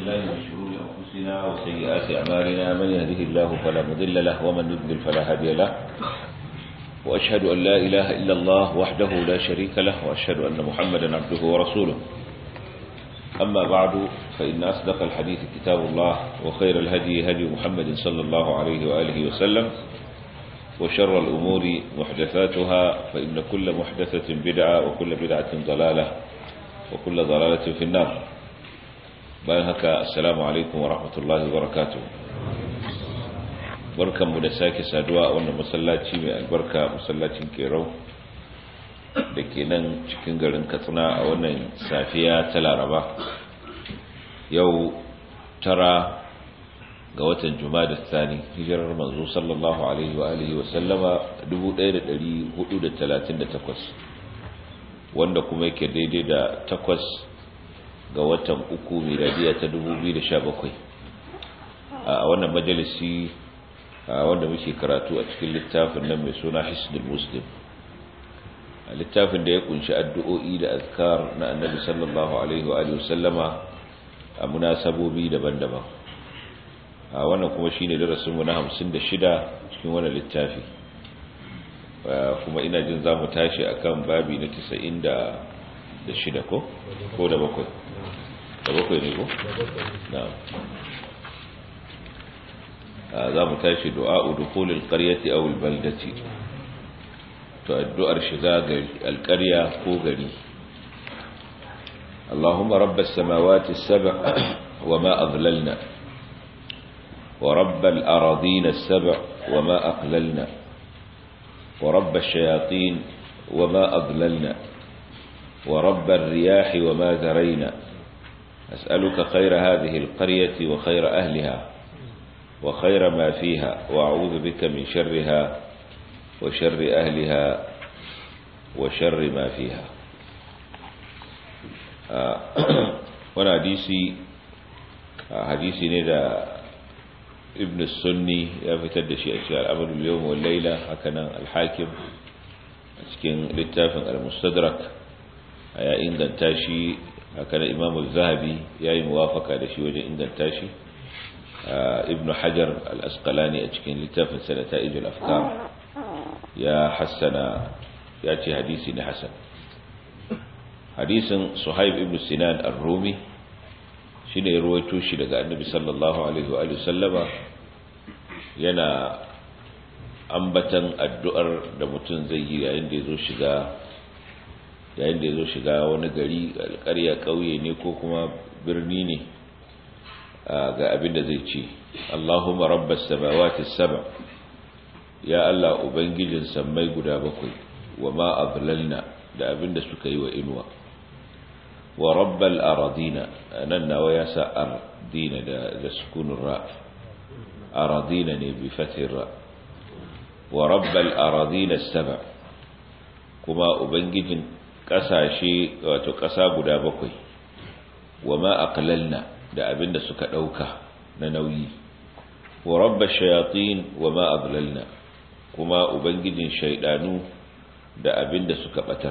بالله من شرور أنفسنا وسيئات أعمالنا من يهده الله فلا مضل له ومن يضلل فلا هادي له وأشهد أن لا إله إلا الله وحده لا شريك له وأشهد أن محمدا عبده ورسوله أما بعد فإن أصدق الحديث كتاب الله وخير الهدي هدي محمد صلى الله عليه وآله وسلم وشر الأمور محدثاتها فإن كل محدثة بدعة وكل بدعة ضلالة وكل ضلالة في النار بأنهك السلام عليكم ورحمة الله وبركاته barkan mu da sake saduwa a wannan masallaci mai albarka masallacin kerau da ke nan cikin garin katsina a wannan safiya ta laraba yau tara ga watan da tsani hijirar manzo sallallahu alaihi wa alihi wa sallama 1438 wanda kuma yake daidai da takwas ga watan uku miladiya ta 2017 a wannan majalisi wanda muke karatu a cikin littafin nan mai suna hisnul muslim littafin da ya kunshi addu'o'i da azkar na annabi sallallahu alaihi wa alihi wasallama a munasabobi daban-daban a wannan kuma shine darasinmu na 56 cikin wannan littafi kuma ina jin zamu tashi akan babi na 96 ko ko da bakwai da bakwai ne ko na'am za mu tashi du'a dukhulil qaryati aw al baldati to addu'ar shiga gari alƙarya ko gari Allahumma rabbas samawati as-sab' wama adlalna wa rabbal aradin as-sab' wama aqlalna wa rabbash shayatin wama adlalna wa rabbal riyah wama zarayna as'aluka khayra hadhihi al-qaryati wa khayra ahliha wa khayra ma fiha wa a'udhu bika min sharriha وشر أهلها وشر ما فيها wani hadisi hadisi ne da ibn sunni ya fitar da shi a cikin al'amadul yawon wallaila hakanan alhakim a cikin littafin al-mustadrak ya inganta shi hakanan imamu zahabi ya yi muwafaka da shi wajen inganta shi ibn hajar al-asqalani a cikin littafin sanata ijul afkar ya hassana ya ce hadisi ne hasan hadisin suhaib ibn sinan ar-rumi shine ya ruwaito shi daga annabi sallallahu alaihi wa sallama yana ambatan addu'ar da mutum zai yi yayin da yazo shiga yayin da yazo shiga wani gari alƙarya ƙauye ne ko kuma birni ne ga abin da zai ce Allahumma rabbas samawati as-sab' ya Allah Ubangijin sammai guda bakwai wa ma ablalna da abinda suka yi wa inuwa wa rabbal aradina nan nawa ya sa ardina da da sukunun ra aradina ne bi fatin ra wa rabbal aradina saba kuma ubangijin kasashe wato kasa guda bakwai wa ma aqlalna da abinda suka dauka na nauyi wa rabbash shayatin wa ma ablalna kuma ubangijin shaidanu da abin da suka batar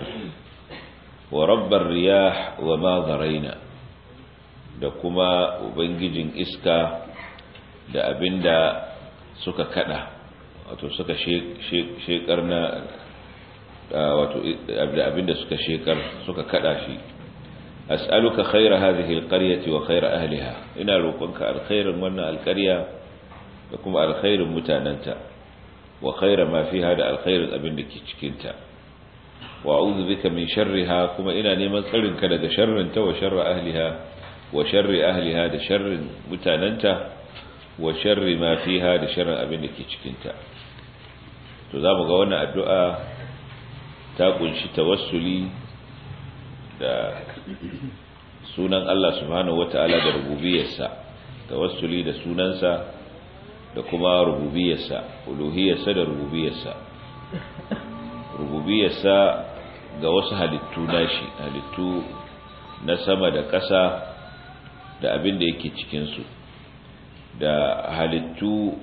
wa rabbar riyah wa ma zaraina da kuma ubangijin iska da abin da suka kada wato suka shekar na wato da abin da suka shekar suka kada shi as'aluka khaira hadhihi alqaryati wa khaira ahliha ina roƙonka alkhairin wannan alƙarya da kuma alkhairin mutananta wa khaira ma fiha da alkhairin abin da ke cikinta wa a'udhu bika min sharriha kuma ina neman tsarin ka daga sharrin ta wa sharri ahliha wa sharri ahliha da sharrin mutananta wa sharri ma fiha da sharrin abin da ke cikinta to zamu ga wannan addu'a ta kunshi tawassuli da sunan Allah subhanahu wataala da rububiyarsa tawassuli da sunansa da kuma rububiyarsa uluhiyarsa da rububiyarsa rububiyarsa ga wasu halittu nashi halittu na sama da ƙasa da abin da yake cikinsu da halittu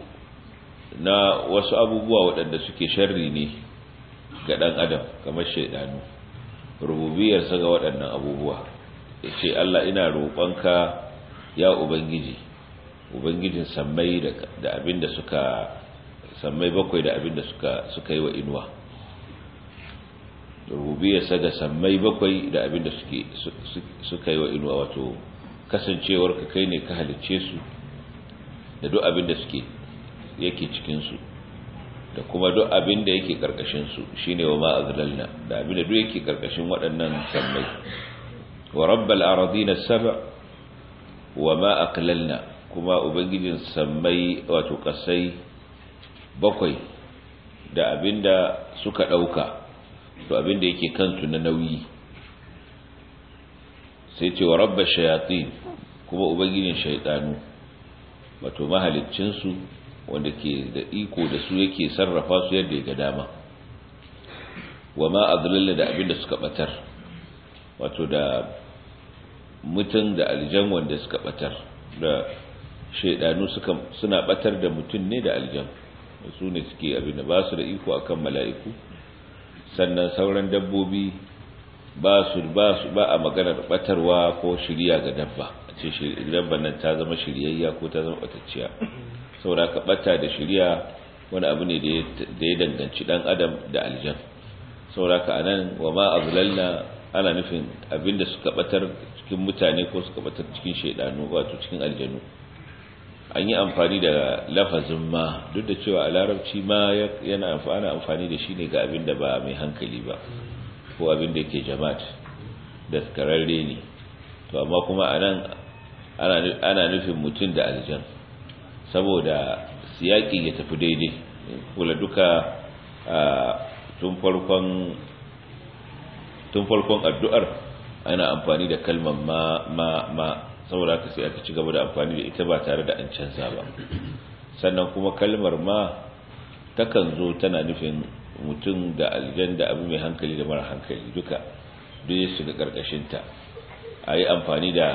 na wasu abubuwa waɗanda suke sharri ne ga ɗan adam kamar shaidanu rububiyarsa ga waɗannan abubuwa ya ce Allah ina roƙonka ya ubangiji ubangijin sammai da abinda suka sammai bakwai da abinda suka suka yi wa inuwa rububiyarsa da sammai bakwai da abinda suke suka yi wa inuwa wato kasancewar ka kai ne ka halicce su da duk abinda suke yake cikin su da kuma duk abinda yake karkashin su shine wa ma azlalna da abinda duk yake karkashin waɗannan sammai wa rabbal aradina sab'a wa ma aqlalna kuma ubangijin sammai wato kasai bakwai da abinda suka dauka to abinda yake kansu na nauyi sai ce wa rabba shayatin kuma ubangijin shaytanu wato mahaliccin su wanda ke da iko da su yake sarrafa su yadda ya ga dama wa ma adlalla da abinda suka batar wato da mutum da aljan wanda suka batar da shaidanu suka suna batar da mutum ne da aljan su ne suke abin da ba su da iko akan mala'iku sannan sauran dabbobi ba su ba su ba a maganar batarwa ko shiriya ga dabba a ce dabban nan ta zama shiryayya ko ta zama batacciya saboda ka bata da shiriya wani abu ne da ya danganci dan adam da aljan saboda ka anan wa ma azlalna ana nufin abinda suka batar cikin mutane ko suka batar cikin shaidanu wato cikin aljanu an yi amfani da lafazin ma duk da cewa a larabci ma yana amfani amfani da shi ne ga abin da ba mai hankali ba ko abin da yake jama'at da kararre ne to amma kuma anan ana nufin mutum da aljan saboda siyaki ya tafi daidai kula duka tun farkon tun farkon addu'ar ana amfani da kalmar ma ma ma saboda haka sai aka ci gaba da amfani da ita ba tare da an canza ba sannan kuma kalmar ma takan zo tana nufin mutum da aljan da abu mai hankali da mara hankali duka duk ya shiga karkashinta a yi amfani da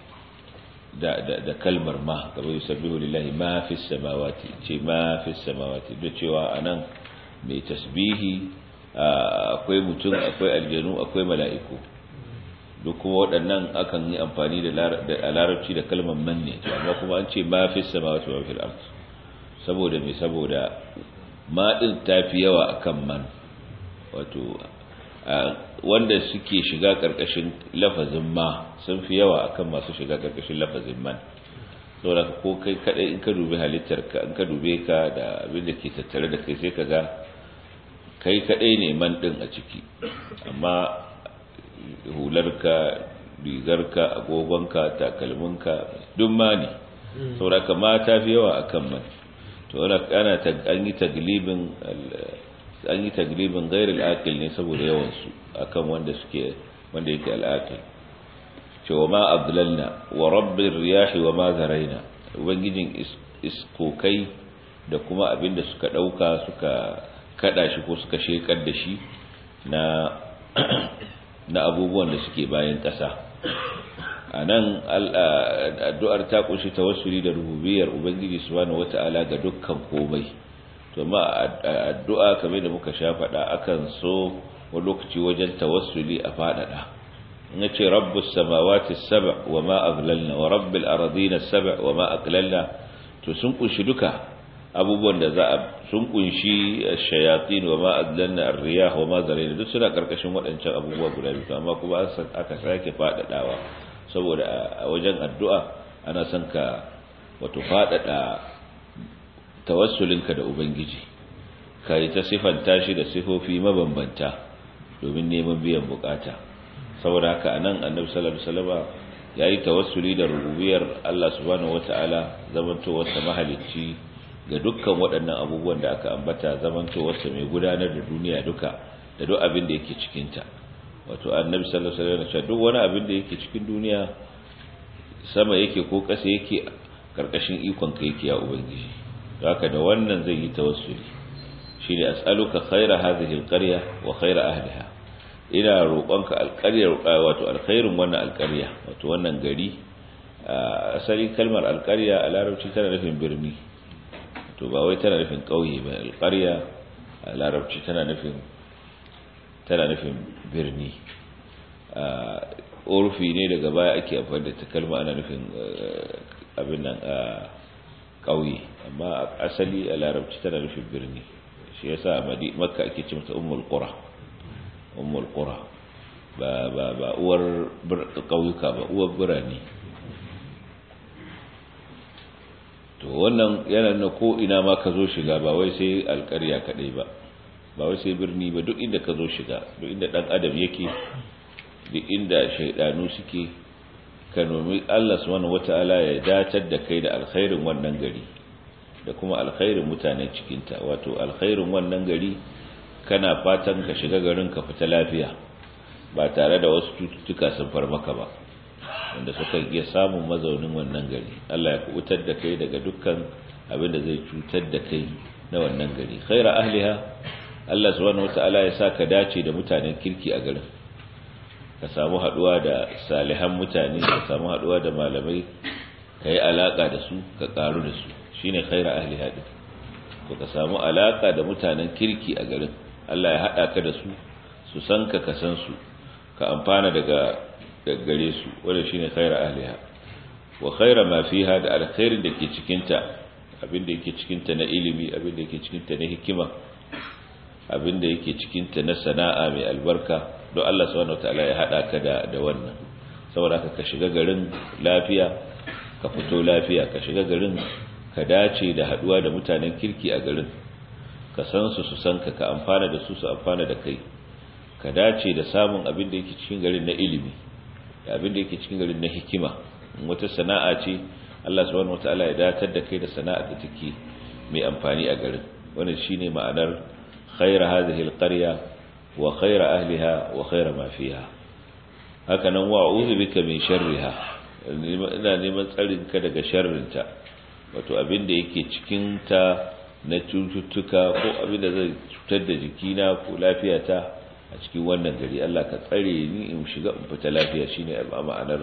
da da da kalmar ma gaba yusabbihu lillahi ma fi samawati ce ma fi samawati da cewa anan mai tasbihi akwai mutum akwai aljanu akwai mala'iku duk kuma waɗannan akan yi amfani da larabci da kalmar man ne amma kuma an ce ma fi samawati wa fil ard saboda me saboda ma din tafi yawa akan man wato wanda suke shiga karkashin lafazin ma sun fi yawa akan masu shiga karkashin lafazin man saboda ko kai kadai in ka dubi halittar ka in ka dube ka da abin da ke tattare da kai sai ka ga kai kadai ne man din a ciki amma hularka rigarka agogonka takalminka duk ma ne sauraka ma ta fi yawa akan man to ana an yi taglibin an yi taglibin gairil aqil ne saboda yawan su akan wanda suke wanda yake al'aqil cewa ma abdullalna wa rabbir riyahi wa ma zaraina ubangijin iskokai da kuma abinda suka dauka suka kada shi ko suka shekar da shi na na abubuwan da suke bayan ƙasa a nan addu'ar ta ƙunshi tawassuli da rububiyar ubangiji subhanahu wata'ala ga dukkan komai to ma addu'a kamar da muka sha faɗa akan so wani lokaci wajen tawassuli a faɗaɗa in ce rabbus samawati sab' wa ma aglalna wa rabbil aradina sab' wa ma aqlalna to sun ƙunshi duka abubuwan da za a sun kunshi shayatin wa ma adlanna ar-riyah wa ma zarina duk suna karkashin waɗancan abubuwa guda biyu amma kuma aka sake fadadawa saboda a wajen addu'a ana son ka wato fadada tawassulinka da ubangiji kai ta sifanta shi da sifofi mabambanta domin neman biyan bukata saboda haka anan annabi sallallahu alaihi wasallam yayi tawassuli da rububiyar Allah subhanahu wataala zamantowar sa mahalicci ga dukkan waɗannan abubuwan da aka ambata zamantowarsa mai gudanar da duniya duka da duk abin da yake cikinta wato annabi sallallahu alaihi wasallam duk wani abin da yake cikin duniya sama yake ko ƙasa yake karkashin ikon ka yake ya ubangiji haka da wannan zai yi tawassuli shine as'aluka khaira hadhihi alqarya wa khaira ahliha ina roƙonka alƙarya wato alkhairin wannan alƙarya wato wannan gari asali kalmar alƙarya a larabci tana nufin birni to ba wai tana nufin ƙauye ba alƙarya a larabci tana nufin tana nufin birni urfi ne daga baya ake amfani da ta kalma ana nufin abin nan a ƙauye amma asali a larabci tana nufin birni shi yasa a makka ake ce mata ummul qura ummul qura ba ba ba uwar ƙauyuka ba uwar birane to wannan yana na ko ina ma ka zo shiga ba wai sai alƙarya kaɗai ba ba wai sai birni ba duk inda ka zo shiga duk inda ɗan adam yake duk inda shaidanu suke ka nomi Allah subhanahu wata'ala ya datar da kai da alkhairin wannan gari da kuma alkhairin mutanen cikinta wato alkhairin wannan gari kana fatan ka shiga garin ka fita lafiya ba tare da wasu cututtuka sun far maka ba wanda suka iya samun mazaunin wannan gari Allah ya kubutar da kai daga dukkan abin da zai cutar da kai na wannan gari khaira ahliha Allah subhanahu wata'ala ya sa ka dace da mutanen kirki a garin ka samu haduwa da salihan mutane ka samu haduwa da malamai ka yi alaka da su ka karu da su shine khaira ahli hadin to ka samu alaka da mutanen kirki a garin Allah ya hada ka da su su san ka ka san su ka amfana daga gare su wanda shine khaira ahliha wa khaira ma fiha da alkhairin da ke cikin ta abin da yake cikin ta na ilimi abin da yake cikin ta na hikima abin da yake cikin ta na sana'a mai albarka don Allah subhanahu wataala ya hada ka da da wannan saboda haka ka shiga garin lafiya ka fito lafiya ka shiga garin ka dace da haduwa da mutanen kirki a garin ka san su su san ka ka amfana da su su amfana da kai ka dace da samun abin da yake cikin garin na ilimi da abin da yake cikin garin na hikima wata sana'a ce Allah subhanahu wataala ya datar da kai da sana'a da take mai amfani a garin wannan shine ma'anar khayra hadhihi alqarya wa khayra ahliha wa khayra ma fiha haka nan wa a'udhu bika min sharriha ina neman tsarin ka daga sharrinta wato abin da yake cikin ta na cututtuka ko abin da zai cutar da jikina ko lafiyata a cikin wannan gari Allah ka tsare ni in shiga in fita lafiya shine ma'anar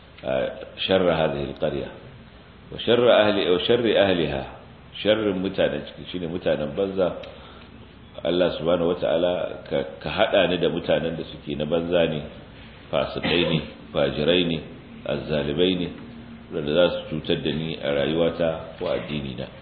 sharra hadhihi alqarya wa sharra ahli wa sharri ahliha sharrin mutanen ciki shine mutanen banza Allah subhanahu wata'ala ka hada ni da mutanen da suke na banza ne fasikai ne fajirai ne azzalibai ne wanda za su cutar da ni a rayuwata ko addini na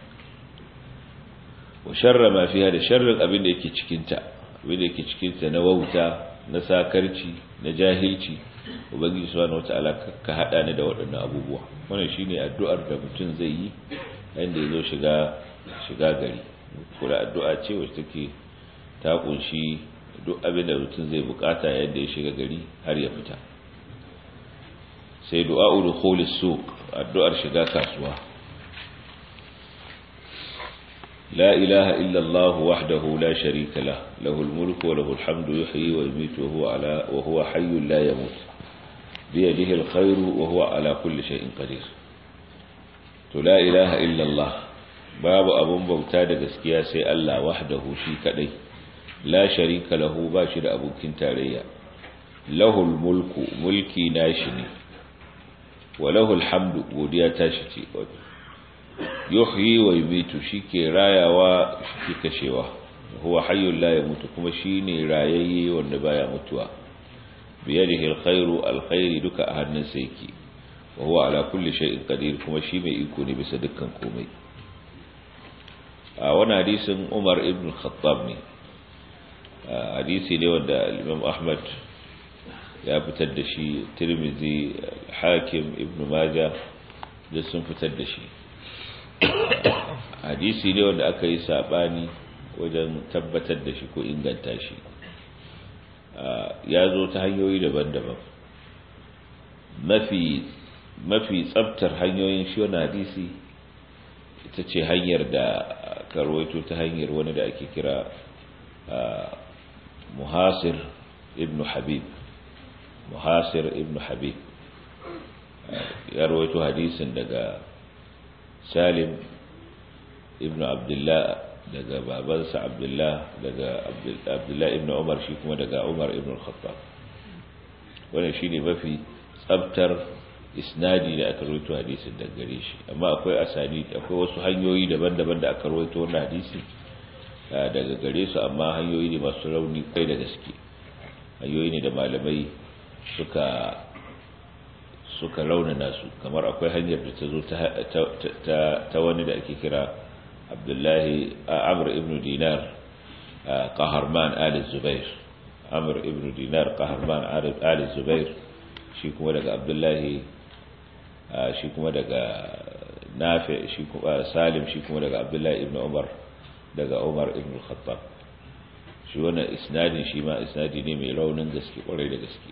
wa sharra ma fiha da sharrin abin da yake cikin ta abin da yake cikin ta na wauta na sakarci na jahilci ubangiji subhanahu wata'ala ka hada ni da waɗannan abubuwa wannan shine addu'ar da mutum zai yi yayin da yazo shiga shiga gari kula addu'a ce wacce take ta kunshi duk abin da mutum zai bukata yadda ya shiga gari har ya fita sai du'a udkhulis suq addu'ar shiga kasuwa la ilaha illa Allah wahdahu la sharika lah lahul mulku wa lahul hamdu yuhyi wa yumiitu wa huwa ala wa huwa hayyun la yamut bi yadihi alkhayru wa huwa ala kulli shay'in qadir to la ilaha illa Allah babu abun bauta da gaskiya sai Allah wahdahu shi kadai la sharika lahu ba shi da abokin tarayya lahul mulku mulki nashi ne wa lahul hamdu godiya tashi ce yuhyi wa yumitu shike rayawa shike kashewa huwa hayyul la yamutu kuma shine rayayye wanda baya mutuwa biyadihi alkhairu alkhairi duka a hannunsa yake wa huwa ala kulli shay'in qadir kuma shi mai iko ne bisa dukkan komai a wani hadisin Umar ibn Khattab ne hadisi ne wanda Imam Ahmad ya fitar da shi Tirmidhi Hakim Ibn Majah da sun fitar da shi hadisi ne wanda aka yi sabani wajen tabbatar da shi ko inganta shi ya zo ta hanyoyi daban-daban mafi mafi tsabtar hanyoyin shi wani hadisi ita ce hanyar da karwaito ta hanyar wani da ake kira muhasir ibn habib muhasir ibn habib ya rawaito hadisin daga salim ibn abdullah daga babansa abdullah daga abdullah ibn umar shi kuma daga umar ibn khattab wannan shine mafi tsabtar isnadi da aka rawaito hadisin daga gare shi amma akwai asani akwai wasu hanyoyi daban-daban da aka rawaito wannan hadisi daga gare su amma hanyoyi ne masu rauni kai da gaske hanyoyi ne da malamai suka suka launana su kamar akwai hanyar da ta zo ta wani da ake kira abdullahi amr ibn dinar qaharman ali zubair amr ibn dinar qaharman ali zubair shi kuma daga abdullahi shi kuma daga nafi shi kuma salim shi kuma daga abdullahi ibn umar daga umar ibn khattab shi wannan isnadin shi ma isnadi ne mai raunin gaske kwarai da gaske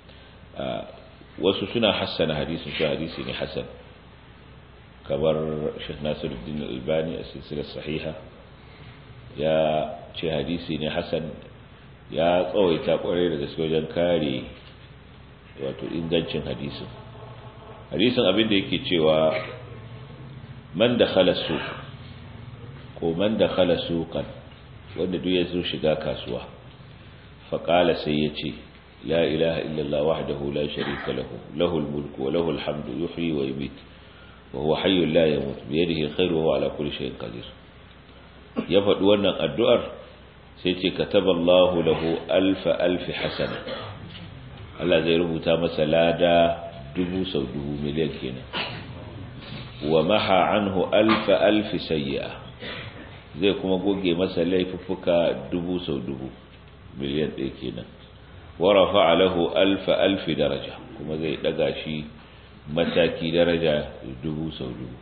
wasu suna hassana hadisin shi hadisi ne hasan kamar Sheikh Nasiruddin Albani a silsilar sahiha ya ce hadisi ne hasan ya tsawaita kwarai da gaske wajen kare wato ingancin hadisin hadisin abin da yake cewa man da su ko man da suqan wanda duk ya zo shiga kasuwa faƙala sai ya ce لا إله إلا الله وحده لا شريك له له الملك وله الحمد يحيي ويميت وهو حي لا يموت بيده الخير وهو على كل شيء قدير يفد wannan addu'ar sai ce kataballahu lahu alf alf hasana Allah zai rubuta masa lada dubu sau dubu miliyan kenan wa maha anhu alf alf sayyi'a zai kuma goge masa laifuffuka dubu sau dubu miliyan ɗaya kenan ورفع له ألف ألف درجة كما زي دقاشي mataki daraja dubu sau dubu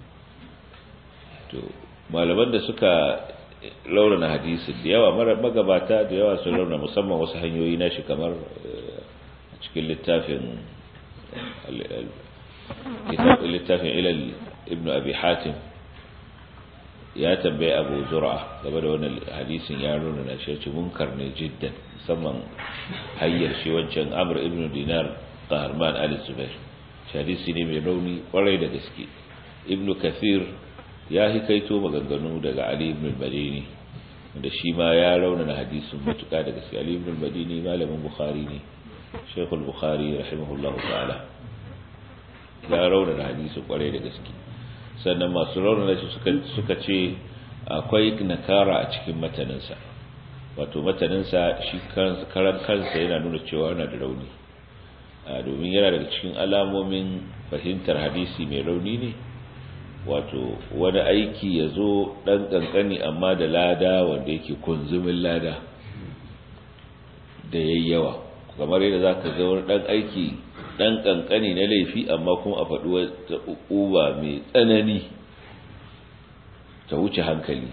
to malaman da suka laurana hadisin da yawa magabata da yawa sun laurana musamman wasu hanyoyi na shi kamar a cikin littafin littafin ilal ibn abi hatim ya tambaye abu zura game da wannan hadisin ya nuna na shi munkar ne jiddan musamman hayyar shi wancan amr ibn dinar qaharman al zubair hadisi ne mai rauni kwarai da gaske ibn kathir ya hikaito maganganu daga ali ibn madini da shi ma ya raunana hadisin matuka da gaske ali ibn madini malamin bukhari ne shaykhul bukhari rahimahullahu ta'ala ya raunana hadisin kwarai da gaske sannan masu raunana shi suka ce akwai nakara a cikin mataninsa wato mataninsa shi karan kansa yana nuna cewa yana da rauni domin yana daga cikin alamomin fahimtar hadisi mai rauni ne wato wani aiki ya zo ɗan ƙanƙani amma da lada wanda yake kunzumin lada da yayyawa kamar yadda za ka ga wani ɗan aiki ɗan ƙanƙani na laifi amma kuma a faɗi wata uba mai tsanani ta wuce hankali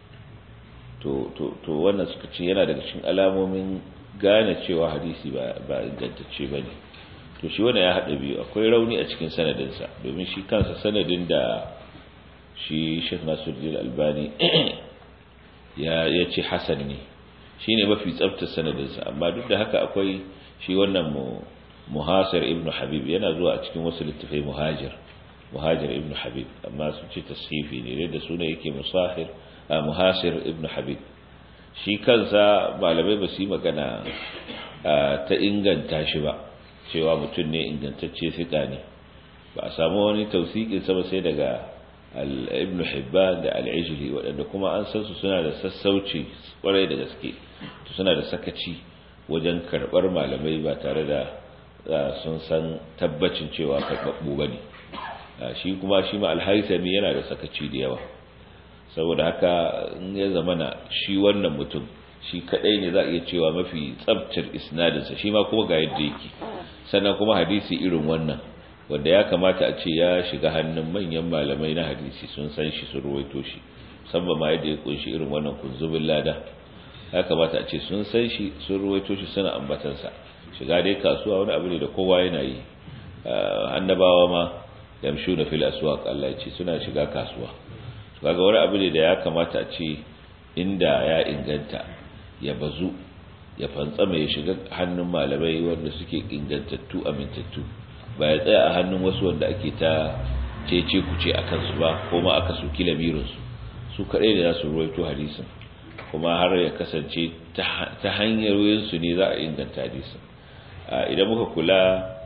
to wannan suka ce yana daga cikin alamomin gane cewa hadisi ba ingantacce ba ne to shi wannan ya haɗa biyu akwai rauni a cikin sanadinsa domin shi kansa sanadin da shi shek nasuddin albani ya ce hasan ne shi ne mafi tsabtar sanadinsa amma duk da haka akwai shi wannan muhasir ibn habib yana zuwa a cikin wasu littafai muhajir muhajir ibn habib amma sun ce tashifi ne da suna yake musahir a muhasir ibn habib shi kansa malamai ba su yi magana ta inganta shi ba cewa mutum ne ingantacce fika ne ba a samu wani tausikin sama sai daga ibn hibban da al'ijili waɗanda kuma an san su suna da sassauci kwarai da gaske suna da sakaci wajen karɓar malamai ba tare da sun san tabbacin cewa karɓaɓɓu ba ne shi kuma shi ma alhaisami yana da sakaci da yawa saboda haka in ya zamana shi wannan mutum shi kadai ne za a iya cewa mafi tsabtar isnadinsa shi ma kuma ga yadda yake sannan kuma hadisi irin wannan wanda ya kamata a ce ya shiga hannun manyan malamai na hadisi sun san shi sun ruwaito shi musamman ma yadda ya kunshi irin wannan kunzubin lada ya kamata a ce sun san shi sun ruwaito shi suna ambatansa shiga dai kasuwa wani abu ne da kowa yana yi annabawa ma yamshu da fil aswaq Allah ya ce suna shiga kasuwa kaga wani abu ne da ya kamata a ce inda ya inganta ya bazu ya fantsama ya shiga hannun malamai wanda suke ingantattu amintattu ba ya tsaya a hannun wasu wanda ake ta cece kuce a kansu ba ko ma aka soki lamirinsu su kaɗai da za su ruwaito hadisin kuma har ya kasance ta hanyar wayansu ne za a inganta hadisin idan muka kula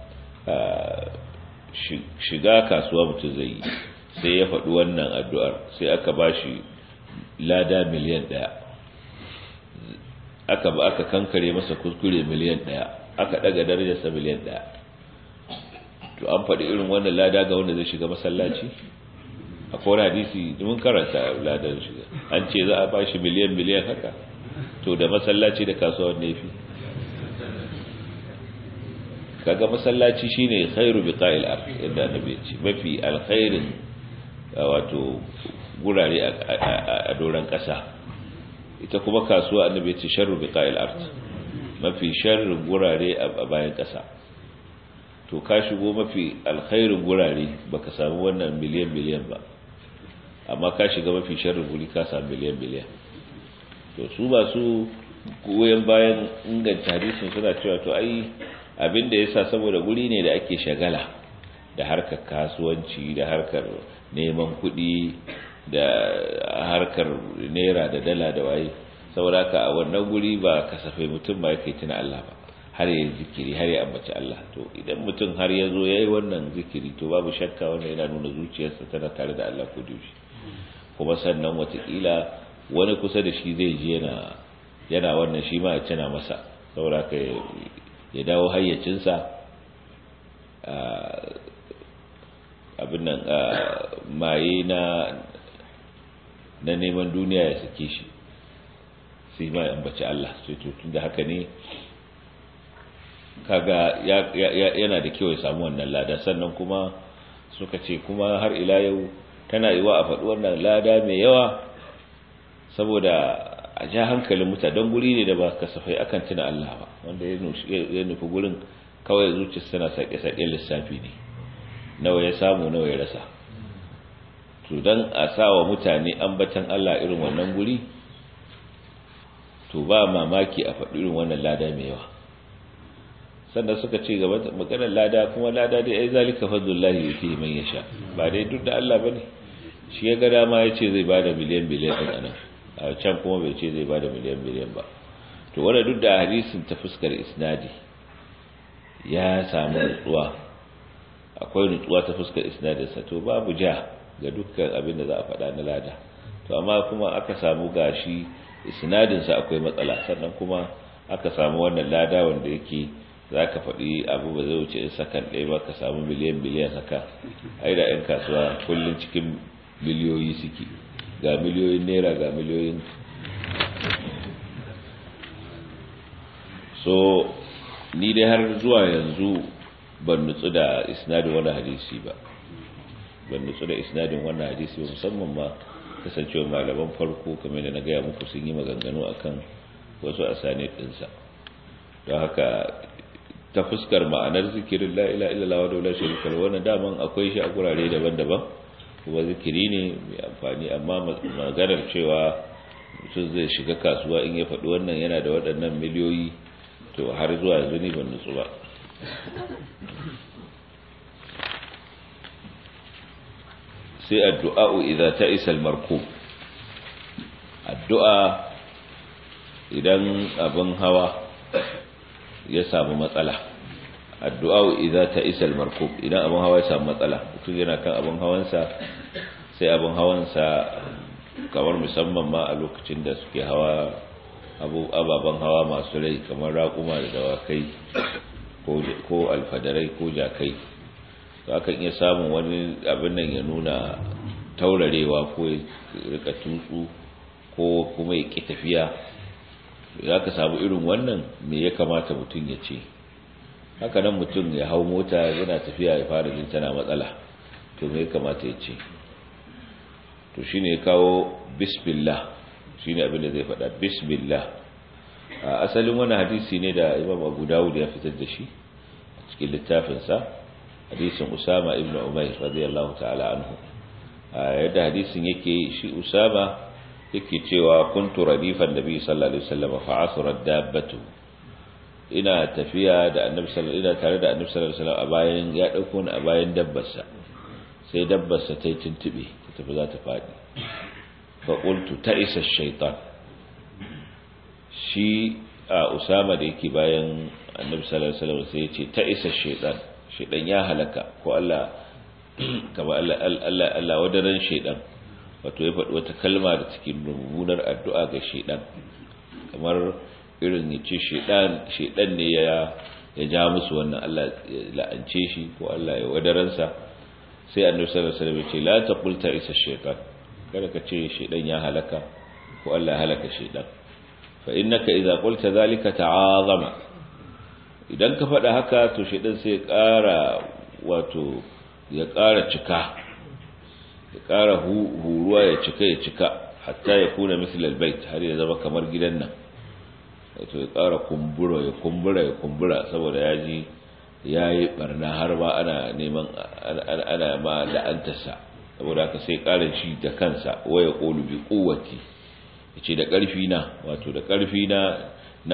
shiga kasuwa mutum zai yi sai ya faɗi wannan addu'ar sai aka ba shi lada miliyan ɗaya aka ba aka kankare masa kuskure miliyan ɗaya aka ɗaga darajarsa miliyan ɗaya to an faɗi irin wannan lada ga wanda zai shiga masallaci akwai wani hadisi mun karanta ladan shiga an ce za a ba shi miliyan miliyan haka to da masallaci da kasuwar nefi kaga masallaci shine khairu biqa'il ard inda annabi ce mafi alkhairin wato gurare a doran kasa ita kuma kasuwa annabi ce sharru biqa'il ard mafi sharrin gurare a bayan kasa to ka shigo mafi alkhairin gurare baka samu wannan miliyan miliyan ba amma ka shiga mafi sharrin guri ka samu miliyan miliyan to su ba su goyon bayan inganta hadisin suna cewa to ai abin da yasa saboda guri ne da ake shagala da harkar kasuwanci da harkar neman kuɗi da harkar naira da dala da waye saboda ka a wannan guri ba kasafai mutum ba yake tuna Allah ba har ya zikiri har ya ambaci Allah to idan mutum har ya zo yayi wannan zikiri to babu shakka wannan yana nuna zuciyarsa tana tare da Allah ko dashi kuma sannan watakila wani kusa da shi zai ji yana yana wannan shi ma ya tuna masa saboda ka ya dawo hayyacinsa abin nan maye na na neman duniya ya sake shi sai ma ya ambaci Allah sai to tunda haka ne kaga yana da kyau ya samu wannan lada sannan kuma suka ce kuma har ila yau tana yiwa a faɗi wannan lada mai yawa saboda a ja hankalin mutane don guri ne da ba kasafai akan tuna Allah ba wanda ya nufi gurin kawai zuciya tana sake-sake lissafi ne nawa ya samu nawa ya rasa to don a sa wa mutane ambatan Allah irin wannan guri to ba mamaki a faɗi irin wannan lada mai yawa sannan suka ce gaba maganar lada kuma lada dai ai zalika fadlullahi yuti man yasha ba dai duk da Allah bane shi ya ga dama ya ce zai bada miliyan miliyan din anan a can kuma bai ce zai bada miliyan miliyan ba to wanda duk da hadisin ta fuskar isnadi ya samu nutsuwa akwai nutsuwa ta fuskar isnadinsa to babu ja ga dukkan abin da za a faɗa na lada to amma kuma aka samu gashi isnadinsa akwai matsala sannan kuma aka samu wannan lada wanda yake za ka faɗi abu ba zai wuce in sakan ɗaya ba ka samu miliyan miliyan haka ai da 'yan kasuwa kullum cikin miliyoyi suke ga miliyoyin naira ga miliyoyin so ni dai har zuwa yanzu ban nutsu da isnadin wani hadisi ba ban nutsu da isnadin wannan hadisi ba musamman ma kasancewa malaman farko kamar da na gaya muku sun yi maganganu akan wasu asani ɗinsa don haka ta fuskar ma'anar zikirin la ila illallah wa la sharika lahu wannan daman akwai shi a gurare daban-daban kuma zikiri ne mai amfani amma maganar cewa mutum zai shiga kasuwa in ya faɗi wannan yana da waɗannan miliyoyi to har zuwa yanzu ni ban nutsu ba sai addu'a'u idza ta'isa al-markub addu'a idan abin hawa ya samu matsala addu'a idza ta'isa al-markub idan abin hawa ya samu matsala mutum yana kan abin hawansa sai abin hawansa kamar musamman ma a lokacin da suke hawa abu ababen hawa masu rai kamar raƙuma da dawakai ko alfadarai ko jakai to akan iya samun wani abin nan ya nuna taurarewa ko ya rika tutsu ko kuma ya ƙi tafiya za ka samu irin wannan me ya kamata mutum ya ce haka nan mutum ya hau mota yana tafiya ya fara jin tana matsala to me ya kamata ya ce to shi ne kawo bismillah shi ne abin da zai faɗa bismillah a asalin wani hadisi ne da imam abu dawud ya fitar da shi a cikin littafinsa hadisin usama ibn umair radiyallahu ta'ala anhu yadda hadisin yake shi usama yake cewa kuntu radifan nabi sallallahu alaihi wasallam fa asrat dabbatu ina tafiya da annabi sallallahu ina tare da annabi sallallahu alaihi wasallam a bayan ya dauko ni a bayan dabbarsa sai dabbarsa ta tuntube ta tafi za ta fadi fa qultu ta isa shaytan shi a usama da yake bayan annabi sallallahu alaihi wasallam sai ya ce ta isa shaytan shaytan ya halaka ko Allah kama Allah Allah Allah wadaran shaytan wato ya faɗi wata kalma da cikin mummunar addu'a ga shaidan kamar irin ya ce shaidan ne ya ya ja musu wannan Allah ya la'ance shi ko Allah ya wadaransa sai annabi sallallahu alaihi wasallam ya ce la taqul ta isa shaytan kada ka ce shaydan ya halaka ko Allah ya halaka shaydan fa innaka idza qulta zalika ta'azama idan ka faɗa haka to shaydan sai ya ƙara wato ya ƙara cika ya ƙara huruwa ya cika ya cika hatta ya kuna misal albayt har ya zama kamar gidan nan wato ya ƙara kumbura ya kumbura ya kumbura saboda ya ji ya yi barna har ma ana neman ana ma la'antarsa saboda haka sai ƙara shi da kansa waya ƙolu bi ƙuwati ya ce da ƙarfi na wato da ƙarfi na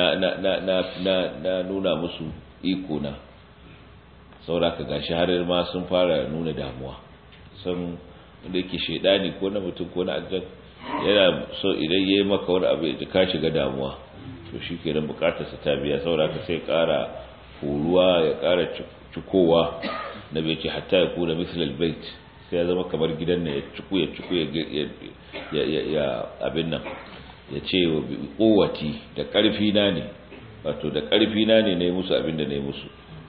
na nuna musu iko na saboda haka gashi har ma sun fara nuna damuwa sun da yake shaidani ko na mutum ko na aljan yana so idan ya yi maka wani abu ya ka shiga damuwa to shi ke nan bukatarsa ta biya saboda ka sai kara horuwa ya kara cikowa na bai ce hatta ya kuna misalal bait sai ya zama kamar gidan na ya ciku ya ciku ya abin nan ya ce wa kowati da karfi na ne wato da karfi na ne na yi musu abin da na yi musu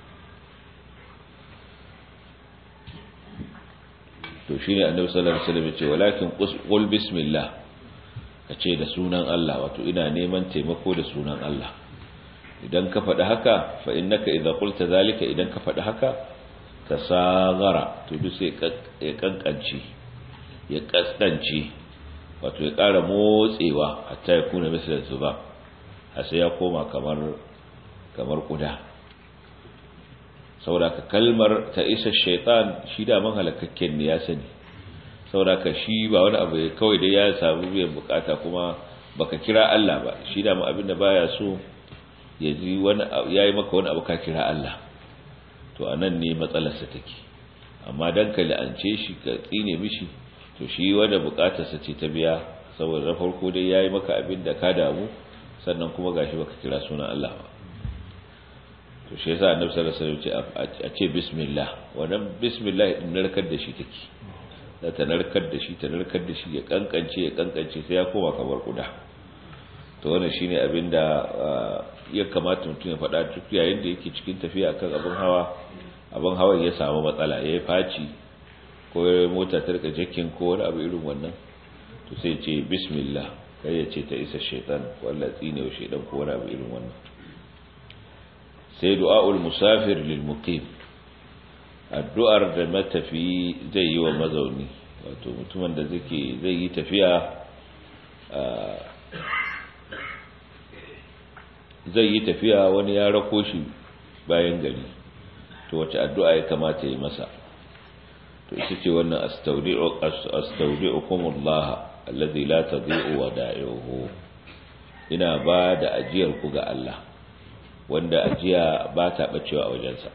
to shine annabi sallallahu alaihi wasallam ya ce walakin qul bismillah kace da sunan Allah wato ina neman taimako da sunan Allah idan ka faɗi haka fa innaka idza qulta zalika idan ka faɗi haka tasagara to duk sai ya kankanci ya kaskanci wato ya ƙara motsewa hatta ya kuna misalan zuba har sai ya koma kamar kamar kuda saboda ka kalmar ta isa shaitan shi da man halakakken ne ya sani saboda ka shi ba wani abu kawai dai ya samu biyan bukata kuma baka kira Allah ba shi da abin da baya so ya ji wani yayi maka wani abu ka kira Allah to anan ne matsalarsa take amma dan ka la'ance shi ka tsine mishi to shi wanda bukatarsa ce ta biya saboda na farko dai yayi maka abin da ka damu sannan kuma gashi baka kira sunan Allah ba to shi yasa annabi sallallahu alaihi wasallam a ce bismillah wannan bismillah din narkar da shi take da ta narkar da shi ta narkar da shi ya kankance ya kankance sai ya koma kamar kuda to wannan shine abinda ya kamata mutum ya faɗa duk yayin da yake cikin tafiya kan abin hawa abin hawan ya samu matsala ya yi faci ko mota ta rika jakin ko wani abu irin wannan to sai ce bismillah kai ya ce ta isa shaitan ko Allah tsine wa shaitan ko wani abu irin wannan sai du'a'ul musafir lil muqim addu'ar da matafi zai yi wa mazauni wato mutumin da zake zai yi tafiya zai yi tafiya wani ya rako shi bayan gari to wace addu'a ya kamata yi masa to ita ce wannan astaudi'ukumullah allazi la tadhi'u wada'ihi ina ba da ajiyar ku ga Allah wanda ajiya ba ta bacewa a wajensa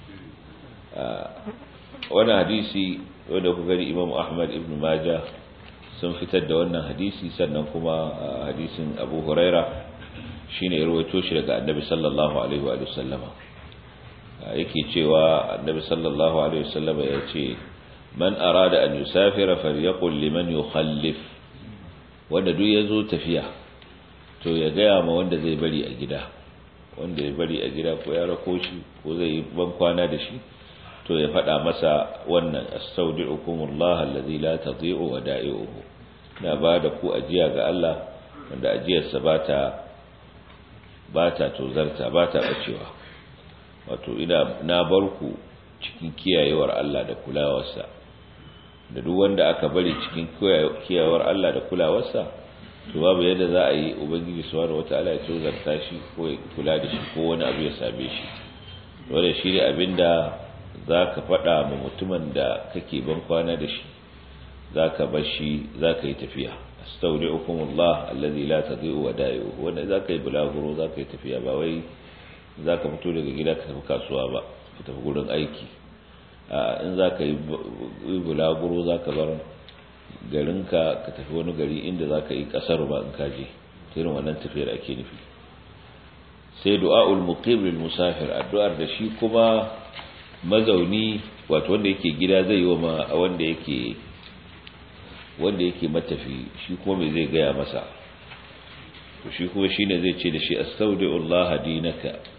wannan hadisi wanda ku gani Imam Ahmad ibn Majah sun fitar da wannan hadisi sannan kuma hadisin Abu Huraira shine ya rawaito shi daga Annabi sallallahu alaihi wa sallama yake cewa Annabi sallallahu alaihi wa sallama ya ce man arada an yusafira falyaqul liman yukhallif wanda duk yazo tafiya to ya gaya ma wanda zai bari a gida wanda ya bari a gida ko ya rako shi ko zai yi ban kwana da shi to ya faɗa masa wannan astaudi'ukumullah allazi la tadhi'u wada'i'uhu na ba da ku ajiya ga Allah wanda ajiyarsa ba ta ba ta tozarta ba ta bacewa wato ina na bar ku cikin kiyayewar Allah da kulawarsa da duk wanda aka bari cikin kiyayewar Allah da kulawarsa to babu yadda za a yi ubangiji subhanahu wataala ya tozarta shi ko ya kula da shi ko wani abu ya same shi dole shi ne abinda za ka faɗa ma mutumin da kake ban kwana da shi za ka bar shi za ka yi tafiya astaudi'ukumullah allazi la tadhi'u wada'i'u wanda za ka yi bulaguro za ka yi tafiya ba wai za ka fito daga gida ka tafi kasuwa ba ka tafi gurin aiki in za ka yi bulaguro za ka bar garinka ka tafi wani gari inda za ka yi kasar ba in kaje irin wannan tafiyar ake nufi sai du'a'ul muqim lil musafir addu'ar da shi kuma mazauni wato wanda yake gida zai yi wa wanda yake wanda yake matafi shi kuma me zai gaya masa to shi kuma shine zai ce da shi astaudi'ullaha dinaka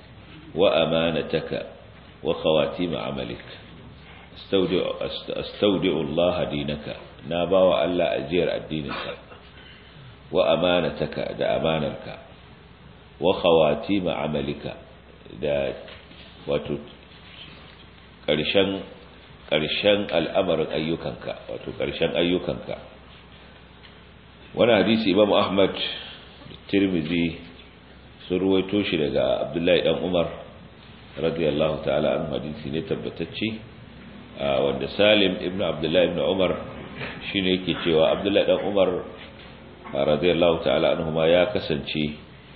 wa amanataka wa khawatim amalik astaudi'u Allah dinaka na bawa Allah ajiyar addininka wa amanataka da amanarka wa khawatim amalika da wato ƙarshen ƙarshen al'amarin ayyukanka wato ƙarshen ayyukanka wani hadisi imam ahmad tirmidhi sun ruwaito shi daga abdullahi dan umar radiyallahu ta'ala an hadisi ne tabbatacce wanda salim ibn abdullahi ibn umar shine yake cewa abdullahi dan umar radiyallahu ta'ala anhuma ya kasance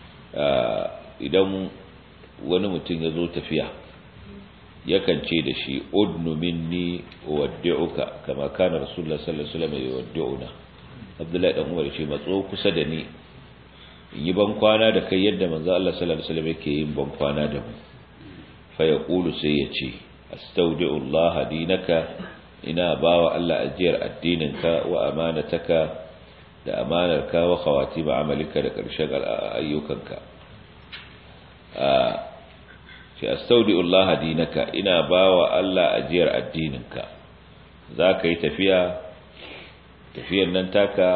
idan wani mutum ya zo tafiya yakan ce da shi udnu minni waddi'uka kama kana rasulullah sallallahu alaihi wasallam yuwaddi'una abdullahi dan umar ce matso kusa da ni yi ban kwana da kai yadda manzo Allah sallallahu alaihi wasallam yake yin ban kwana da mu fa yaqulu sai ya ce astaudi'u Allah dinaka ina bawa Allah ajiyar addininka wa amanataka da amanarka wa khawatim amalika da karshen ayyukanka ce astaudi'u Allah dinaka ina bawa Allah ajiyar addininka zaka yi tafiya tafiyar nan taka